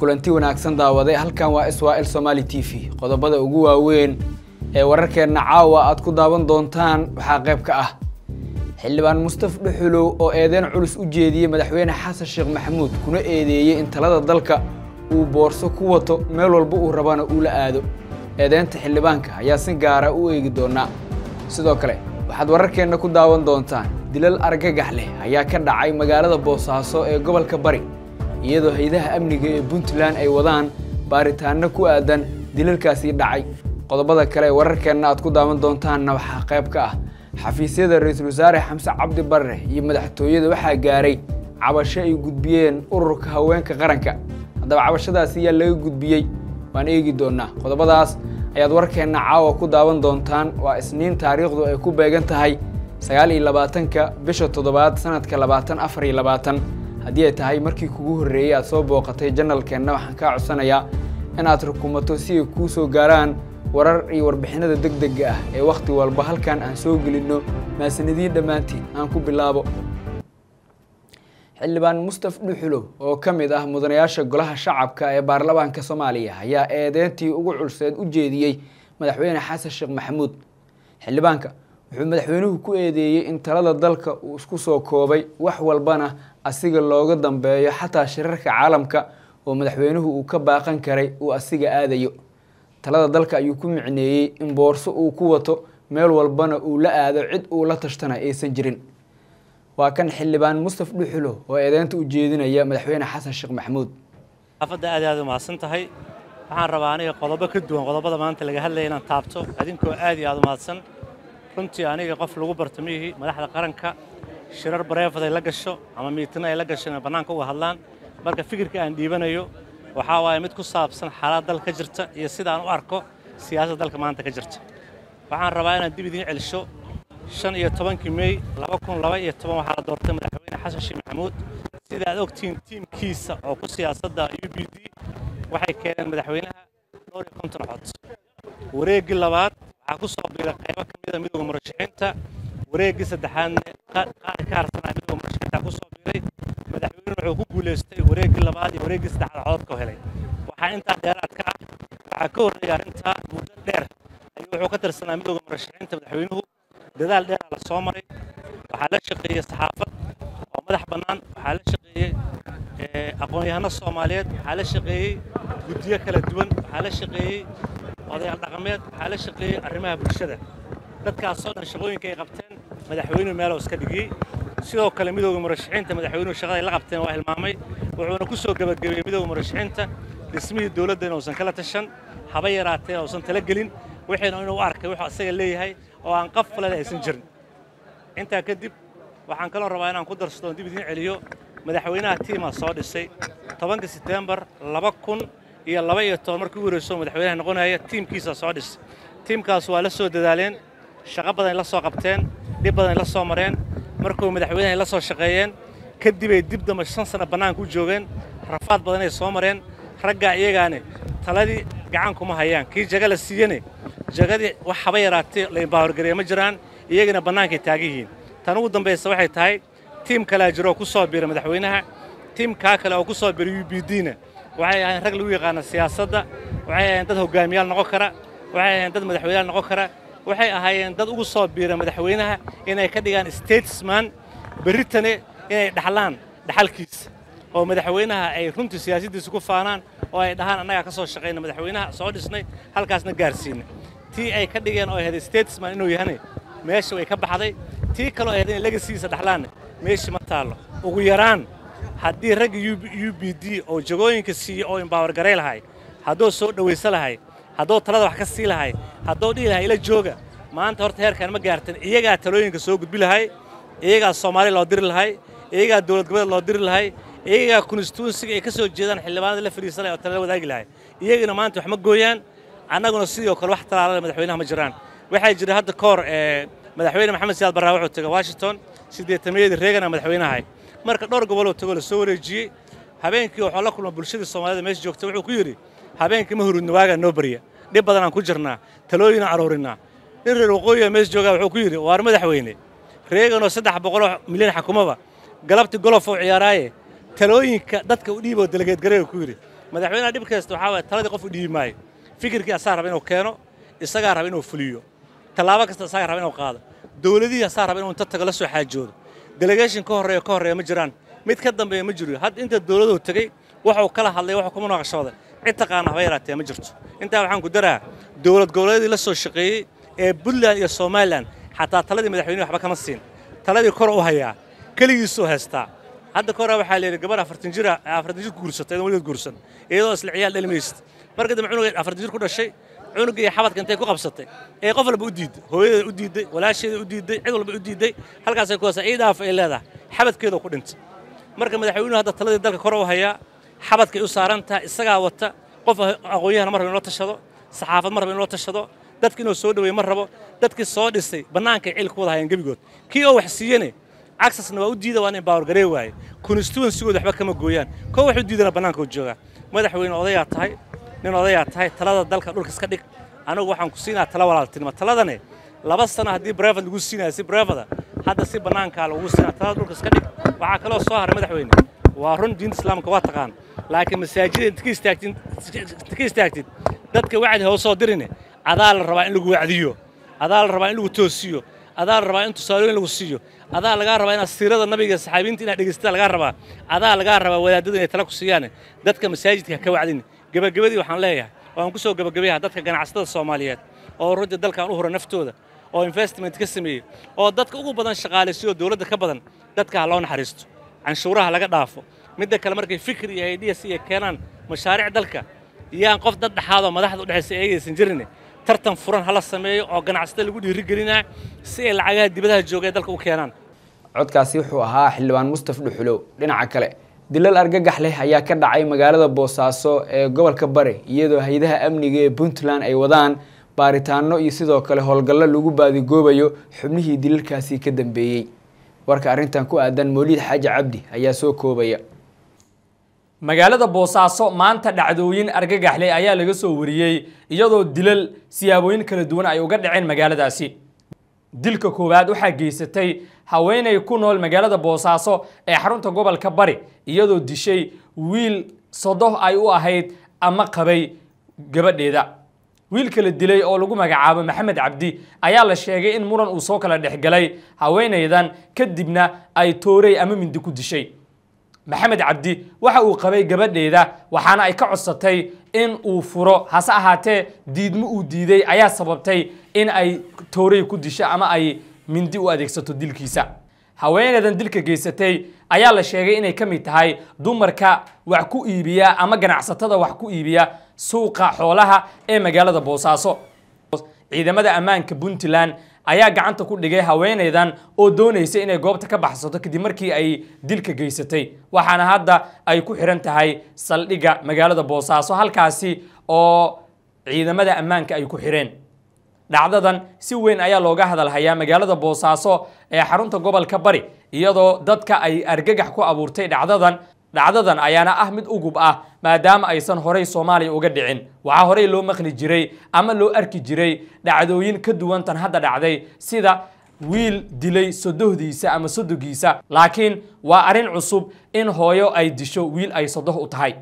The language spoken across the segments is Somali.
kulanti wanaagsan daawaday halkan waa swal somaali t v qodobada ugu waaweyn ee wararkeenna caawa aad ku daawan doontaan waxaa qayb ka ah xildhibaan mustaf dhuxulow oo eedeyn culus u jeediyey madaxweyne xasan sheekh maxamuud kuna eedeeyey in talada dalka uu boorso ku wato meel walba uu rabana uu la aado eedeynta xildhibaanka ayaa si gaara u eegi doonaa sidoo kale waxaad wararkeenna ku daawan doontaan dilal argagax leh ayaa ka dhacay magaalada boosaaso ee gobolka bari iyadoo haydaha amniga ee puntland ay wadaan baaritaanno ku aadan dilalkaasii dhacay qodobada kale ee wararkeenna aad ku daawan doontaanna waxaa qayb ka ah xafiisyada ra-iisul wasaare xamse cabdi barre iyo madaxtooyada waxaa gaaray cabasho ay gudbiyeen ururka haweenka qaranka haddaba cabashadaasi ayaa laga gudbiyey waan eegi doonaa qodobadaas ayaad warkeenna caawa ku daawan doontaan waa isniin taariikhdu ay ku beegan tahay sagaal iyo labaatanka bisha toddobaad sanadka labaatan afar iyo labaatan haddii ay tahay markii kugu horreeyey aad soo booqatay janalkeenna waxaan kaa codsanayaa inaad rukumato si ay kuu soo gaaraan warar iyo warbixinada deg dega ah ee wakhti walba halkan aan soo gelinno maasanadiin dhammaantiin aan ku bilaabo xildhibaan mustaf dhuxulow oo ka mid ah mudanayaasha golaha shacabka ee baarlamaanka soomaaliya ayaa eedeyntii ugu culseed u jeediyey madaxweyne xasan sheekh maxamuud xildhibaanka wuxuu madaxweynuhu ku eedeeyey in talada dalka uu isku soo koobay wax walbana asiga looga dambeeyo xataa shirarka caalamka oo madaxweynuhu uu ka baaqan karay uu asiga aadayo talada dalka ayuu ku micneeyey in boorso uu ku wato meel walbana uu la aado cid uu la tashtana aysan jirin waa kan xildhibaan mustaf dhuxulo oo eedeynta u jeedinaya madaxweyne xasan sheekh maxamuud xaafadda aad aad u mahadsan tahay waxaan rabaa aniga qodobo ka duwan qodobada maanta laga hadlaya inaan taabto adinkoo aad iyo aad u mahadsan runtii aniga qof lagu barto mihii madaxda qaranka shirar bareefad ay la gasho ama miitina ay la gasho inay bannaanka uga hadlaan marka fikirka aan dhiibanayo waxaa waaye mid ku saabsan xaalad dal ka jirta iyo sidaan u arko siyaasadda dalka maanta ka jirta waxaan rabaa inaan dib idiin celisho shan iyo tobankii mey laba kun laba iyo toban waxaa la doortay madaxweyne xasan sheekh maxamuud sida aad ogtihiin tiimkiisa oo ku siyaasadda u b d waxay keeneen madaxweynaha dhowr iyo konton cod wareeggii labaad waxaa ku soo biiray qaybo ka mida midowda murashaxiinta wareeggii saddexaadna qaar ka harsanaa midowda murashaxiinta ku soo biiray madaxweynuhu wuxuu ku guulaystay wareeggii labaad iyo wareeggii saddexaad codod ka helay waxaa intaa dheeraad ka ah waxaa ka horreeya arrintaa muddo dheer ayuu wuxuu ka tirsanaa midowda murashaxiinta madaxweynuhu dadaal dheeraa la soo maray waxaa la shaqeeyey saxaafad oo madax bannaan waxaa la shaqeeyey aqoon-yahano soomaaliyeed waxaa la shaqeeyey guddiyo kala duwan waxaa la shaqeeyey odayaal dhaqameed waxaa la shaqeeyey arrimaha bulshada dadkaasoo dhan shaqooyinka ay qabteen madaxweynuhu meelow iska dhigiyey sidoo kale midowda murashaxiinta madaxweynuhu shaqada ay la qabteen waa hilmaamay wuxuuna ku soo gebagabeeyey midowda murashaxiinta dhismihii dowladda inuusan kala tashan haba yaraatee uusan tala gelin wixiina inuu u arkay wuxuu asaga leeyahay oo aan qaf falada aysan jirin intaa kadib waxaan kaloo rabaa inaan ku darsado dib idiin celiyo madaxweynaha tiimaa soo dhisay tobanka setembar laba kun iyo laba iyo toban markii u horeyso madaxweynaha noqonaya tiimkiisa soo dhisay tiimkaas waa la soo dadaaleen shaqo badan ay la soo qabteen dhib badan ay la soo mareen markuu madaxweynaha ay la soo shaqeeyeen kadibay dib damba shan sano bannaanka u joogeen rafaad badan ay soo mareen raggaa iyagaane taladii gacan kuma hayaan kii jaga la siiyene jagadii wax haba yaraatee la imbaahorgareeye ma jiraan iyagana bannaankay taagan yihiin tan ugu dambaysa waxay tahay tiim kalea jiro oo ku soo biiray madaxweynaha tiimkaa kale oo ku soo biiray u b d-na waxay ahayn rag lagu yaqaana siyaasadda waxay ahayn dad hogaamiyaal noqon kara waxay ahayn dad madaxweyneyaal noqon kara waxay ahaayeen dad ugu soo biiray madaxweynaha inay ka dhigaan statesman berritane inay dhaxlaan dhaxalkiisa oo madaxweynaha ay runtii siyaasaddiisa ku faanaan oo ay dhahaan annagaa ka soo shaqayna madaxweynaha soo dhisnay halkaasna gaarsiinay tii ay ka dhigeen oo ahayd statesman inuu yahane meesha way ka baxday tii kaloo ahayd inay legasiisa dhaxlaanna meeshii ma taallo ugu yaraan haddii ragga u b d oo jagooyinka siiye oo imbawargaray lahay hadduu soo dhowaysa lahay hadduu talada wax ka sii lahay hadduu dhihi lahay ila jooga maanta horta heerkaan ma gaartan iyagaa talooyinka soo gudbi lahay iyagaa soomaaliya loo diri lahay iyagaa dowlad goboleed loo diri lahay iyagaa konstituensiga ay ka soo jeedaan xildhibaanada la fadhiisanaya oo talada wadaagi lahay iyagana maanta wax ma gooyaan annaguna sidoo kale wax talaalada madaxweynaha ma jiraan waxaa jira hadda ka hor madaxweyne maxamed siyaad barraa wuxuu tegay washington siddeetamayadii reegana madaxweynahay marka dhowr goboloo tegoo la soo wareejiyey habeenkii wuxuu la kulma bulshadii soomaalida meesha joogta wuxuu ku yidhi habeenkii ma hurudna waagaa noo barya dhib badanaan ku jirnaa talooyinaan aruurinaa nin reer waqooyiga meesha joogaa wuxuu ku yidhi waar madaxweyne reeganoo saddex boqoloo milyan xakumaba galabtii golof oo ciyaaraaye talooyinka dadka u dhiiboo delegeedgareega ku yidhi madaxweynaha dhib kasta waxaa waaya taladii qof u dhiibi maayo fikirkii asaa raba inuu keeno isagaa raba inuu fuliyo tallaabo kasta isagaa raba inuu qaado dowladihii asaa raba inuu inta tago la soo xaajoodo delegation ka horreeya ka horreeya ma jiraan mid ka dambeeya ma jiro hadda inta dowladuhu tegey waxuu kala hadlay waxuu kuma noqoshooday cid taqaana haba yaraatee ma jirto intaa waxaan ku daraa dowlad goboleedii la soo shaqeeyey ee puntland iyo somalilan xataa taladii madaxweynuhu waxba kama siin taladii kor u hayaa keligiisuu haystaa hadda ka hore waxaa layidhi gabar afartan jira afartan jir ku guursatay idan weligeed guursan iyadoo isla ciyaal dhalimaysid marka dambe cunugeed afartan jir ku dhashay cunugga iyo xabadka intay ku qabsatay ee qof walba u diidday hooyadeeda u diidday walaasheeda u diidday cid walba u diidday halkaasay ku haysaa ciidaaf ay leedahay xabadkeeda ku dhintay marka madaxweynuhu hadda taladii dalka kor u hayaa xabadkay u saaran tahay isagaa wata qof aqoon-yahana mar raba inoo tashado saxaafad mar raba inoo tashado dadka inuu soo dhaweeye ma rabo dadkii soo dhisay bannaankay cil ku wada hayaan gebigood kii oo wax siiyene acsesna waa u diida waa in empower garee waaye constituensigooda waxba kama gooyaan koo wax u diidana bannaanka u joogaa madaxweyne odayaa tahay nin odayaa tahay talada dalka dhulka iska dhig anigu waxaan ku siinaa tala walaaltinimo taladane laba sano haddii brevad lagu siinaya si brevada hadda si bannaankaa lagu siinaa talada dhulka iska dhig waxaa kaloo soo haray madaxweyne waa run diinta islaamka waa taqaan laakiin masaajida inta ka istaagtid inta ka istaagtid dadka wacdi hoosoo dirine adaa la rabaa in lagu wacdiyo adaa la rabaa in lagu toosiyo adaa la rabaa in tusaalooyin lagu siiyo adaa lagaa rabaa inaad siirada nabiga saxaabiyiinta inaad dhegaysataa lagaa rabaa adaa lagaa rabaa wadaadada inay tala ku siiyaan dadka masaajidka ka wacdin gebagabadii waxaan leeyahay waan ku soo gebagabayaha dadka ganacsatada soomaaliyeed oo runtii dalkan u hura naftooda oo investment ka sameeyey oo dadka ugu badan shaqaalaysiyo dowladda ka badan dadka ha loo naxariisto canshuuraha laga dhaafo midda kale markay fikir iyo ideas iyo keenaan mashaariic dalka yaan qof dad dhexaadoo madaxda u dhexaysa eegaysan jirin tartan furan hala sameeyo oo ganacsatada lagu dhiirigelinaa si ay lacagaha dibadaha jooga ee dalka u keenaan codkaasi wuxuu ahaa xildhibaan mustaf dhuxulow dhinaca kale dilal argagax leh ayaa ka dhacay magaalada boosaaso ee gobolka bari iyadoo hay-adaha amniga ee puntland ay wadaan baaritaano iyo sidoo kale howlgallo lagu baadigoobayo xubnihii dilalkaasi ka dambeeyey warka arrintan ku aadan mooliid xaaji cabdi ayaa soo koobaya magaalada boosaaso maanta dhacdooyin argagaxleh ayaa laga soo wariyey iyadoo dilal siyaabooyin kala duwan ay uga dhaceen magaaladaasi dilka koowaad waxaa geysatay haweenay ku nool magaalada boosaaso ee xarunta gobolka bari iyadoo dishay wiil sodoh ay u ahayd ama qabay gabadheeda wiilka la dilay oo lagu magacaabo maxamed cabdi ayaa la sheegay in muran uu soo kala dhexgalay haweenaydan kadibna ay toorey ama mindi ku dishay maxamed cabdi waxa uu qabay gabadheeda waxaana ay ka codsatay in uu furo hase ahaatee diidmo uu diiday ayaa sababtay in ay toorey ku disho ama ay mindi u adeegsato dilkiisa haweeneydan dilka geysatay ayaa la sheegay inay ka mid tahay dumarka wax ku iibiya ama ganacsatada wax ku iibiya suuqa xoolaha ee magaalada boosaaso ciidamada ammaanka puntland ayaa gacanta ku dhigay haweenaydan oo doonaysa inay goobta ka baxsato kadib markii ay dilka geysatay waxaana hadda ay ku xiran tahay saldhigga magaalada boosaaso halkaasi oo ciidamada ammaanka ay ku xireen dhacdadan si weyn ayaa looga hadalhayaa magaalada boosaaso ee xarunta gobolka bari iyadoo dadka ay argagax ku abuurtay dhacdadan dhacdadan ayaana ah mid ugub ah maadaama aysan horey soomaaliya uga dhicin waxaa horey loo maqli jiray ama loo arki jiray dhacdooyin ka duwan tan hadda dhacday sida wiil dilay sodohdiisa ama sodogiisa laakiin waa arrin cusub in hooyo ay disho wiil ay sodoh u tahay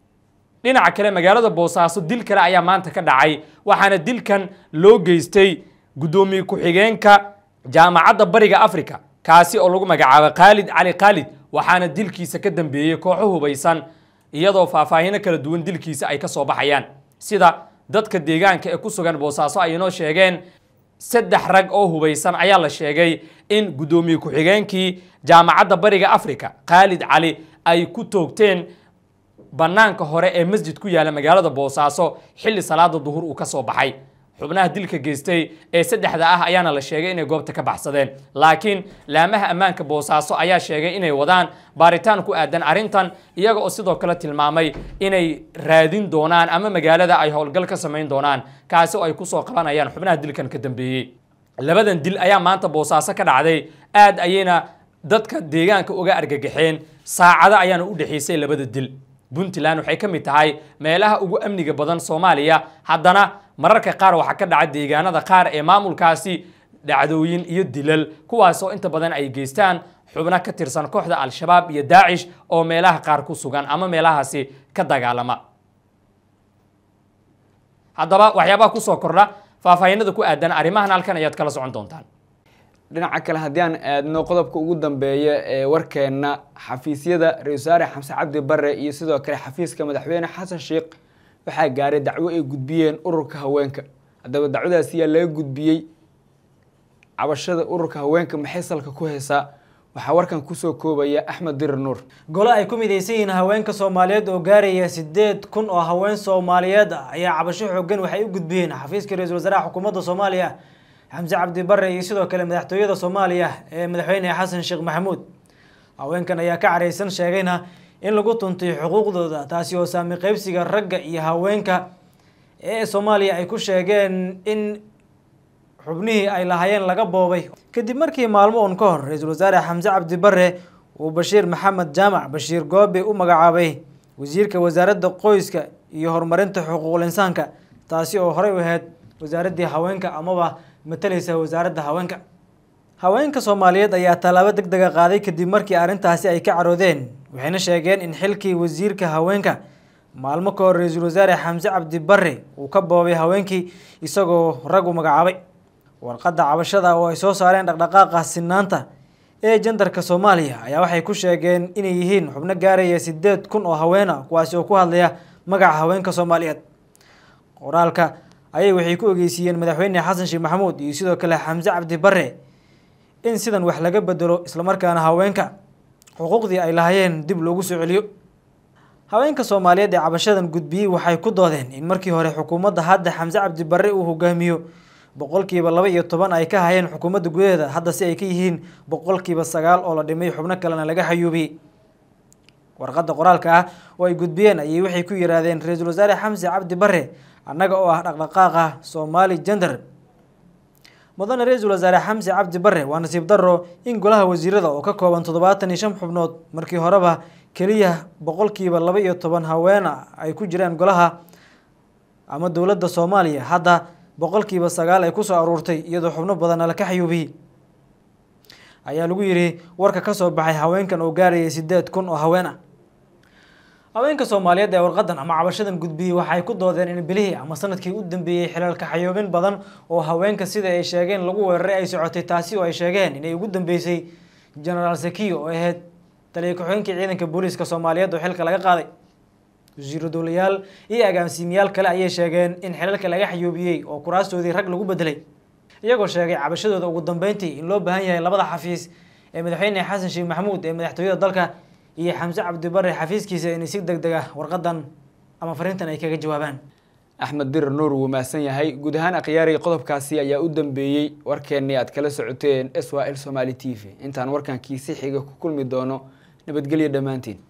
dhinaca kale magaalada boosaaso dil kale ayaa maanta ka dhacay waxaana dilkan loo geystay guddoomiye ku-xigeenka jaamacadda bariga africa kaasi oo lagu magacaabo khaalid cali khaalid waxaana dilkiisa ka dambeeyey kooxo hubaysan iyadoo faahfaahino kala duwan dilkiisa ay ka soo baxayaan sida dadka deegaanka ee ku sugan boosaaso ay inoo sheegeen saddex rag oo hubaysan ayaa la sheegay in guddoomiye ku-xigeenkii jaamacadda bariga africa khaalid cali ay ku toogteen bannaanka hore ee masjid ku yaala magaalada boosaaso xilli salaada duhur uu ka soo baxay xubnaha dilka geystay ee saddexda ah ayaana la sheegay inay goobta ka baxsadeen laakiin laamaha ammaanka boosaaso ayaa sheegay inay wadaan baaritaan ku aadan arrintan iyaga oo sidoo kale tilmaamay inay raadin doonaan ama magaalada ay howlgal ka samayn doonaan kaasi oo ay kusoo qabanayaan xubnaha dilkan ka dambeeyey labadan dil ayaa maanta boosaaso ka dhacday aad ayayna dadka deegaanka uga argagaxeen saacado ayaana u dhexaysay labada dil puntland waxay ka mid tahay meelaha ugu amniga badan soomaaliya haddana mararka qaar waxaa ka dhaca deegaanada qaar ee maamulkaasi dhacdooyin iyo dilal kuwaasoo inta badan ay geystaan xubno ka tirsan kooxda al-shabaab iyo daacish oo meelaha qaar ku sugan ama meelahaasi ka dagaalama haddaba waxyaabaha kusoo kordha faahfaahinada ku aadan arrimahan halkan ayaad kala socon doontaan dhinaca kale haddii aan aadno qodobka ugu dambeeya ee warkeenna xafiisyada ra-isul wasaare xamse cabdi bare iyo sidoo kale xafiiska madaxweyne xasan sheekh waxaa gaaray dacwo ay gudbiyeen ururka haweenka haddaba dacwadaasi yaa laga gudbiyey cabashada ururka haweenka maxay salka ku haysaa waxaa warkan kusoo koobaya axmed dirir nuur gole ay ku midaysan yihiin haweenka soomaaliyeed oo gaaraya sideed kun oo haween soomaaliyeed ah ayaa cabasho xoogan waxay u gudbiyeen xafiiska ra-iisul wasaaraha xukuumadda soomaaliya xamse cabdi bare iyo sidoo kale madaxtooyada soomaaliya ee madaxweyne xasan sheekh maxamuud haweenkan ayaa ka careysan sheegayna in lagu tuntay xuquuqdooda taasi oo saami qeybsiga ragga iyo haweenka ee soomaaliya ay ku sheegeen in xubnihii ay lahaayeen laga boobay kadib markii maalmo uun ka hor ra-iisul wasaare xamse cabdi bare uu bashiir maxamed jaamac bashiir goobe u magacaabay wasiirka wasaaradda qoyska iyo horumarinta xuquuqul insaanka taasi oo horey u ahayd wasaaraddii haweenka amaba matalaysa wasaaradda haweenka haweenka soomaaliyeed ayaa tallaabo deg dega qaaday kadib markii arrintaasi ay ka caroodeen waxayna sheegeen in xilkii wasiirka haweenka maalmo ka hor ra-iisul wasaare xamse cabdi bare uu ka boobay haweenkii isagoo rag u magacaabay warqadda cabashada oo ay soo saareen dhaqdhaqaaqa sinaanta ee jandarka soomaaliya ayaa waxay ku sheegeen inay yihiin xubno gaaraya sideed kun oo haween ah kuwaasi oo ku hadlaya magaca haweenka soomaaliyeed qoraalka ayay waxay ku ogeysiiyeen madaxweyne xasan sheekh maxamuud iyo sidoo kale xamse cabdi bare in sidan wax laga bedelo islamarkaana haweenka xuquuqdii ay lahaayeen dib loogu soo celiyo haweenka soomaaliyeed ee cabashadan gudbiyey waxay ku doodeen in markii hore xukuumadda hadda xamse cabdi bare uu hogaamiyo boqolkiiba laba iyo toban ay ka hayeen xukuumadda gudaheeda hadda si ay ka yihiin boqolkiiba sagaal oo la dhimay xubno kalena laga xayuubiyey warqadda qoraalka ah oo ay gudbiyeen ayay waxay ku yihaahdeen ra-iisul wasaare xamse cabdi bare annaga oo ah dhaqdhaqaaqa soomaali gender mudane ra-iisul wasaare xamse cabdi bare waa nasiib daro in golaha wasiirada oo ka kooban toddobaatan iyo shan xubnood markii horeba keliya boqolkiiba laba iyo toban haweena ay ku jiraan golaha ama dowladda soomaaliya hadda boqolkiiba sagaal ay kusoo aruurtay iyadoo xubno badanna laka xayuubiyey ayaa lagu yidhi warka ka soo baxay haweenkan oo gaarayay sideed kun oo haween ah haweenka soomaaliyeed ee warqadan ama cabashadan gudbiyey waxay ku doodeen in bilihii ama sanadkii u dambeeyey xilaalka xayuubin badan oo haweenka sida ay sheegeen lagu weeraray ay socotay taasi oo ay sheegeen inay ugu dambeysay genaraal sakiyo oo ahayd taliya ku-xigeenkii ciidanka booliiska soomaaliyeed oo xilka laga qaaday wasiiro dowlayaal iyo agaansiimiyaal kale ayay sheegeen in xilalka laga xayuubiyey oo kuraastoodii rag lagu bedelay iyagoo sheegay cabashadooda ugu dambeyntii in loo baahan yahay labada xafiis ee madaxweyne xasan sheekh maxamuud ee madaxtooyada dalka iyo xamse cabdi bare xafiiskiisa inay si deg deg ah warqadan ama fariintan ay kaga jawaabaan axmed dirir nuur wuu mahadsan yahay guud ahaan akhyaarii qodobkaasi ayaa u dambeeyey warkeennii aad kala socoteen s y l somaali t v intaan warkan kiisi xiga ku kulmi doono nabadgelyo dhammaantiin